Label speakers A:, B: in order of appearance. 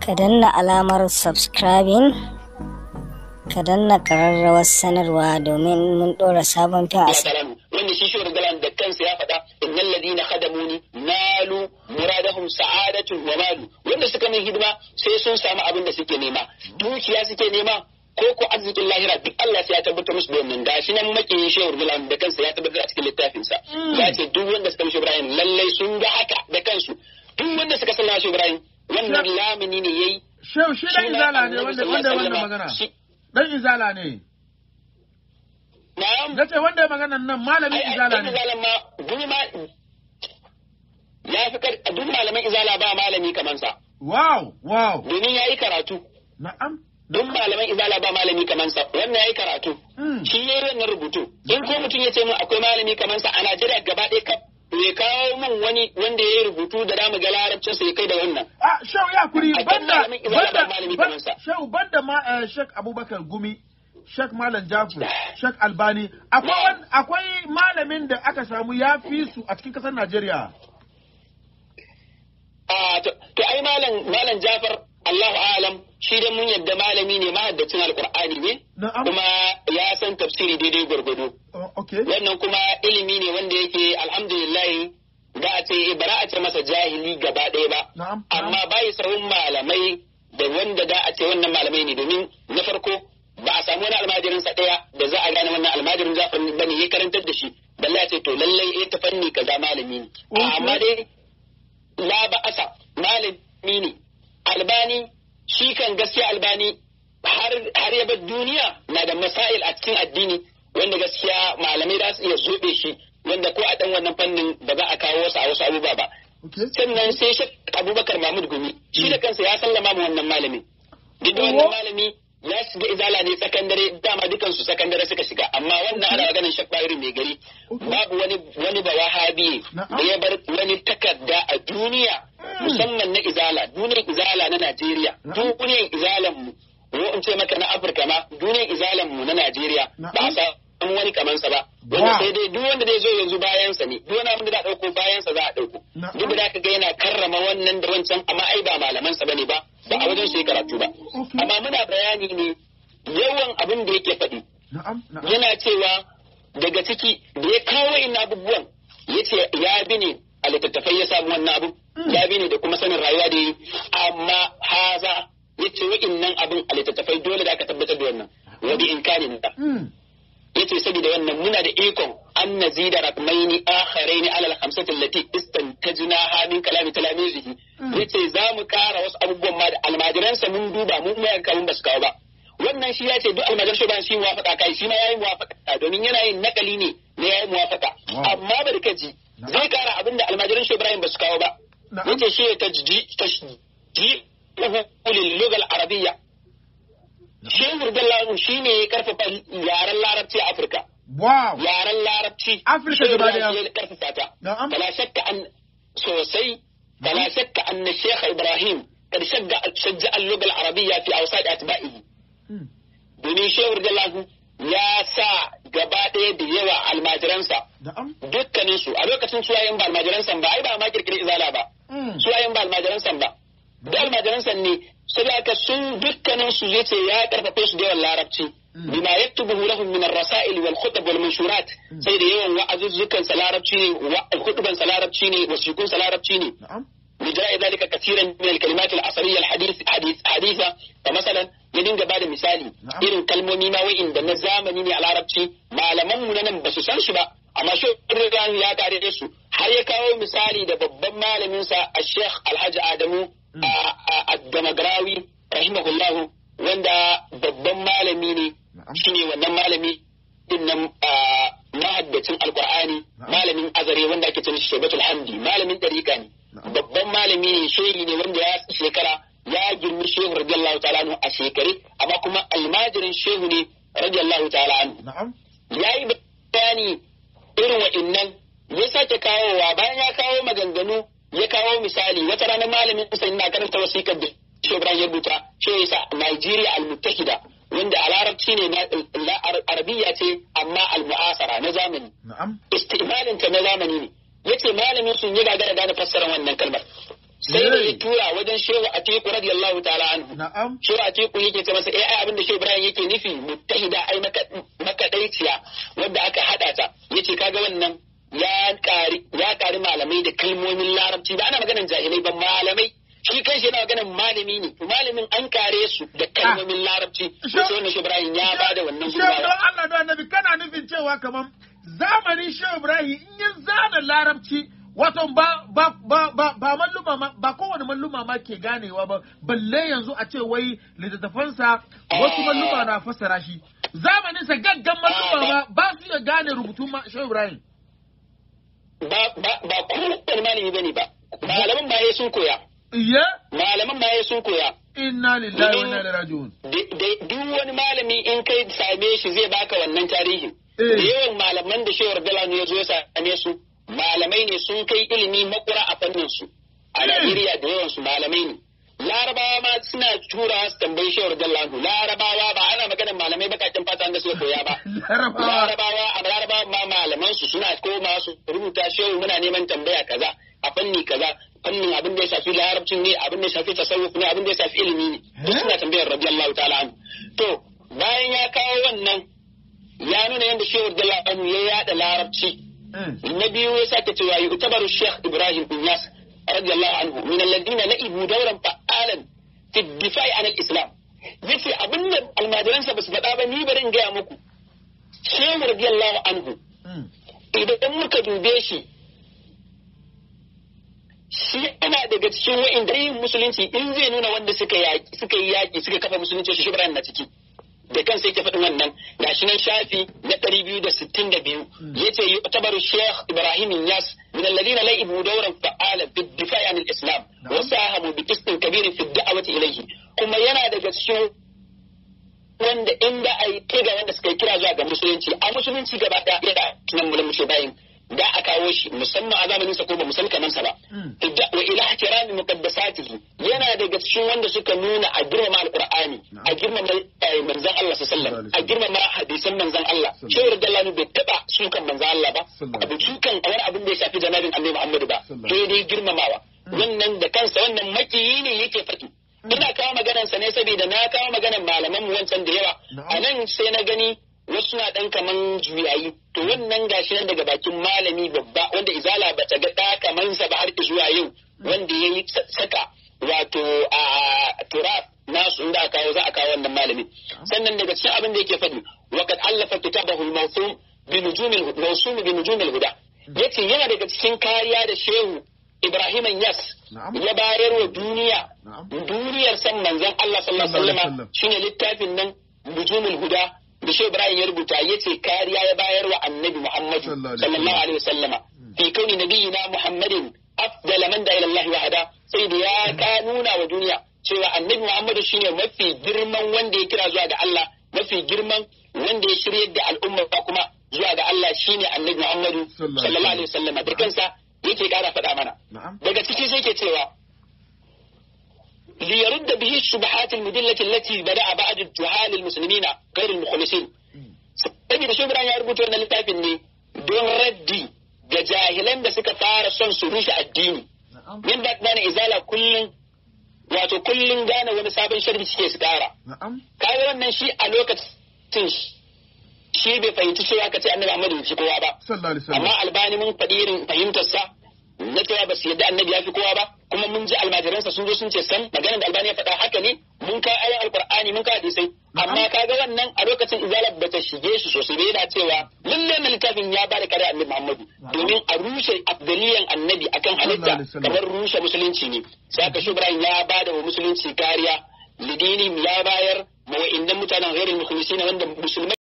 A: ka danna alamar subscribing ka danna ƙararrawar sanarwa domin mun ɗora sabon fim a
B: wanda shi shi galan da kansa ya faɗa innal ladina khadamuni nalu muradahum sa'adatun wa malu wanda suka min hidima sai sun samu abin da suke nema dukiya suke nema ko ko arzikin lahira duk Allah sai ya tabbatar musu da wannan gashi nan makiyin shehu galan da kansa ya tabbatar a cikin littafinsa ya ce duk wanda suka mishi Ibrahim lallai sun ga haka da kansu duk wanda suka sallama shi Ibrahim wannan lamini ne yayi
C: Shehu shi dan izala ne wanda wanda wannan magana. Dan izala ne.
B: Na'am.
C: Nace wanda ya magana nan malamin izala ne.
B: Izalan ma duk ma ya fi kar duk malaman izala ba malami kaman sa.
C: Wow, wow.
B: Domin yayi karatu.
C: Na'am.
B: Duk malaman izala ba malami kaman sa. Wannan yayi karatu.
C: Mm.
B: Shi yayi wannan rubutu. In ko mutum ya ce min akwai malami kaman sa a Najeriya gaba ɗaya kaf ya kawo min wani wanda ya yi rubutu da damu ga larabcinsa ya kai da wannan.
C: Ah, Shehu ya kuri
B: A kan
C: banda
B: malamin izala ba
C: banda
B: malami
C: ban-
B: kamar sa.
C: Shehu banda ma eh, Sheikh Abubakar Gumi, Sheikh Malam Jafar, Sheikh Albani, akwai wan- akwai malamin da aka samu ya fi su a cikin kasar Najeriya.
B: A to to ai malam malam Jafar Allahu alam shi dan mun yadda malami ne mahaddacin alqur'ani ne
C: Na'am.
B: kuma ya san tafsiri daidai gwargwado
C: Oh, okay.
B: wannan kuma ilimi ne wanda yake alhamdulillah da a ce bara a ce masa jahili gaba ɗaya ba
C: Na'am.
B: amma bai sahun malamai da wanda da a ce wannan malamai ne domin na farko ba a samu wani almajirin sa ɗaya da za a gane wannan almajirin Jafar bane ya karantar da shi balle a ce to lallai eh ta fanni kaza malami ne
C: Okay.
B: amma dai la ba'asa malami ne albani shi kan gaskiya albani har har ya bar duniya na da masail a cikin addini wanda gaskiya malamai za su iya zobe shi wanda ko a dan wannan fannin ba za a kawo wasu a wasu abubuwa ba
C: Okay.
B: sannan sai shi abubakar mahmud gumi shi da kansa ya sallama ma wannan malamin duk da wannan
C: Oho.
B: malami ya shiga izala ne sakandare dama dukansu sakandare suka shiga amma wannan ana ganin shakwairi mai gari
C: Okay.
B: babu wani wani ba wahabi
C: Na'am.
B: da ya bar wani takarda a duniya musamman na izala duniyar izala na Najeriya
C: Na'am.
B: duniyar izalan mu ko in ce maka na Afirka ma duniyar izalan mu na Najeriya
C: Na'am.
B: ba a samu wani kaman sa ba wanda
C: Wow.
B: sai dai duk wanda zai zo yanzu bayan sa ne duk wani abin da za a dauko bayan sa za a dauko
C: Na'am.
B: duk da ka ga yana karrama wannan da wancan amma ai ba malaman sa bane ba ba a wajen su yi karatu ba
C: Okay.
B: amma muna bayani ne yawan abin da yake faɗi
C: Na'am. Na'am.
B: yana cewa daga ciki da ya kawo ina abubuwan ya ce ya bi ne a littattafai ya samu wannan abu ya bi ne da kuma sanin rayuwa da yi amma haza ya ce wa'innan abin a littattafai dole da aka tabbatar da wannan wa bi imkanin da
C: Mm.
B: ya ce saboda wannan muna da ikon an nazida rakmaini akharaini alal khamsati allati istantajnaha min kalami talamizihi ya ce za mu kara wasu abubuwan ma da almajiransa mun duba mu kuma yanka mun basu kawo ba wannan shi ya ce duk almajar shi ba shi muwafaka kai shi ma yayi muwafaka domin yana yin nakali ne na yayi muwafaka
C: Wow.
B: amma barkaji zai kara abinda almajiran shi Ibrahim basu kawo ba
C: Na'am.
B: yace shi ya tajji tajji lil lugal arabiyya Shehu Radiyallahu shi ne ya karfafa yaren larabci a Afirka.
C: Wow.
B: Yaren larabci.
C: Afirka
B: Shehu
C: gaba daya.
B: Radiyallahu ya karfafa ta.
C: Na'am.
B: Bala shakka an sosai. Bala shakka an Sheikh Ibrahim kad shagga shajja al-lugha al-arabiyya fi awsat atba'ihi.
C: Mm.
B: Domin Shehu Radiyallahu ya sa gaba ɗaya da yawa almajiransa
C: Na'am.
B: dukkanin su a lokacin suwayen ba almajiransa ba ai ba ma kirkiri izala ba.
C: Mm.
B: suwayen ba almajiransa ba. Da almajiransa ne saboda sun dukkanin su yace ya karfafe su da yawan larabci. bima yaktubuhu lahum min ar-rasail wal khutab wal manshurat sai da yawan wa'azuzzukan sa larabci ne wa- hutuban sa larabci ne wasikun sa larabci ne
C: Na'am.
B: بجاء ذلك كثيرا من الكلمات العصرية الحديث حديث حديثة فمثلا يدين بعد مثالي
C: نعم.
B: إيرن كلمومي ما وإن دنا زامني ne a larabci malaman mu nan ba su san shi ba amma shi Ibrahim ya kare da su har ya kawo misali da babban malamin sa Sheikh Alhaji Adamu Ad-Damagrawi rahimahullahu wanda babban malami ne
C: Na'am.
B: shine wannan malami din nan ah, mahaddacin alqur'ani
C: Na'am.
B: malamin azare wanda ake cewa Shaybatul Hamdi malamin dariqa ne
C: Na'am.
B: babban malami ne shehi ne wanda ya shekara ya girmi shehu radiyallahu ta'ala anhu a shekare amma kuma almajirin shehu ne radiyallahu ta'ala anhu
C: Na'am.
B: ya yi bayani irin wa'innan ya sake kawowa bayan ya kawo maganganu ya kawo misali wata rana malamin sa ina karanta wasikar da Shehu Ibrahim ya rubuta shi ya sa Nigeria al-Muttahida wanda a larabci ne na la- arabiya ce amma al-mu'asara na zamani
C: Na'am.
B: istimalin ta na zamani ne yace malamin sun yi gagara gane fassara wannan kalmar sai da ya
C: Yay.
B: tura wajen shehu atiku radiyallahu ta'ala anhu
C: na'am
B: shehu atiku yake ce masa eh ai abin da shehu ibrahim yake nufi muttahida ai maka- makadaiciya wanda aka hada ta yace kaga wannan ya kari ya kari malamai da kalmomin larabci ba ana maganan jahilai ba malamai shi kanshi yana maganan malami ne malamin an kare su da kalmomin larabci
C: Shehu-
B: wato wannan shehu ibrahim ya bada wannan
C: Shehu don
B: gudunmawa
C: Allah don annabi kana nufin cewa kamar zamanin Shehu Ibrahim in ya zana larabci wato ba ba ba ba ba malluma ma ba kowane malluma ma ke ganewa ba balle yanzu a ce wai littattafansa wasu malluma na fassara shi zamanin sa gaggan malluma ma ba su iya gane rubutun ma Shehu Ibrahim
B: ba ba ba kowane malami bane ba malaman ba sun koya
C: iya
B: malaman ba sun koya
C: inna lillahi wa inna ilaihi raji'un
B: Da- da- duk wani malami in kai same shi zai baka wannan tarihin
C: Eh.
B: da yawan malaman da shewar dalanu ya zo ya same su malamai ne sun kai ilimi makura a fannin su a
C: Eh.
B: Najeriya da yawan su malamai ne larabawa ma suna tura su tambayi shewar dalanu larabawa ba ana maganar malamai bakakin fata da suka koya ba
C: larabawa
B: larabawa a larabawa ma malaman su suna koma su rubuta shehu muna neman tambaya kaza a fanni kaza fannin abin da ya shafi larabcin ne abin da ya shafi tasawuf ne abin da ya shafi ilimi ne duk
C: Eh?
B: suna tambayar radiyallahu ta'ala anhu to bayan ya kawo wannan ya nuna yadda shehu radiyallahu anhu ya yada larabci
C: Eh.
B: na biyu ya sake cewa yu'tabaru sheikh ibrahim bin yas radiyallahu anhu min alladhina la'ibu dawran fa'alan fi difa'i an al-islam yace abin da almajiransa ba su faɗa ba ni bari in gaya muku shehu radiyallahu anhu
C: Mm.
B: idan muka dube shi shi yana daga cikin wa'inda yin musulunci in zai nuna wanda suka yaki suka yi yaki suka kafa musulunci shi Ibrahim na ciki da kansa yake faɗin wannan gashi nan shafi na ɗari biyu da sittin da biyu yace yu'tabaru Sheikh Ibrahim Yas min alladhina la'ibu dawran fa'ala fi difa'i anil Islam wa sahamu bi qistin kabirin fi da'wati ilayhi kuma yana daga cikin wanda inda a yi kai ga wanda suka yi kira zuwa ga musulunci a musulunci gaba ɗaya da tunan mulin mushe bayin da a kawo shi musamman a zamanin sa ko ba musamman kamar sa ba
C: Mm.
B: Idda- wa ila ihtirami muqaddasatihi yana daga cikin wanda suka nuna a girmama alqur'ani a girmama eh, manzon Allah sallallahu alaihi wasallam a girmama hadisan manzon Allah shehu radiyallahu bai taba sukan manzon Allah ba
C: Sallallahu
B: abu sukan wani abin da ya shafi janabin annabi Muhammad ba
C: Sallallahu
B: sai dai girmamawa wannan da kansa wannan makiyi ne yake faɗi ina kawo maganar sa ne saboda na kawo maganar malaman mu wancan da yawa
C: Na'am.
B: a nan sai na gani wasu na dan kaman juyayi to wannan gashi nan daga bakin malami babba wanda izala ba ta ga da kaman sa ba har zuwa yau wanda yayi sa- saka wato a turaf nasu inda aka kawo za a kawo wannan malami sannan daga cikin abin da yake faɗi waqad allafa kitabahu al-mawsum bi nujumil mawsum bi nujumil huda yace yana daga cikin kariya da shehu Ibrahim Yas
C: Na'am.
B: ya bayar wa duniya
C: Na'am.
B: duniyar san manzon Allah sallallahu alaihi
C: Sallallahu alaihi
B: wasallam
C: wasallam.
B: shine littafin nan nujumul huda da Shehu Ibrahim ya rubuta yace kariya ya bayar wa Annabi Muhammad
C: Sallallahu alaihi
B: sallallahu alaihi wasallama fi kauni nabiyina Muhammadin afdal man da ila Allah wahada sai da ya ka nuna wa duniya cewa Annabi Muhammad shine mafi girman wanda ya kira zuwa ga Allah mafi girman wanda ya shiryar da al'umma kuma zuwa ga Allah shine Annabi Muhammad
C: Sallallahu
B: sallallahu alaihi wasallama da kansa yake kara faɗa mana
C: Na'am.
B: daga ciki sai ke cewa ليرد به الشبهات المدلة التي بدأ بعض الجهال المسلمين غير المخلصين saboda shi Ibrahim ya rubuta wannan littafin ne don raddi ga jahilan da suka fara son su rushe addini
C: Na'am.
B: min ba gane izala kullum wato kullum gane wani sabon sharri suke su kara
C: Na'am.
B: kaga wannan shi a lokacin shi bai fahimci cewa ka ce annabi Muhammad bai fi kowa ba
C: Sallallahu alaihi wasallam.
B: amma albani mun faɗi irin fahimtarsa na cewa ba su yadda annabi ya fi kowa ba kuma mun ji almajiransa sun zo sun ce san maganar da albani ya faɗa haka ne mun ka ayan alqur'ani mun ka hadisai amma kaga wannan a lokacin izala ba ta shige shi sosai bai yana cewa lalle na littafin ya ba da kare annabi Muhammadu domin a rushe abdaliyan annabi akan halitta
C: Sallallahu alaihi wasallam.
B: kamar rushe musulunci ne sai aka shi Ibrahim ya ba da wa musulunci kariya lidini ya bayar ma wa'indan mutanen ghairul mukhlisin wanda musulmai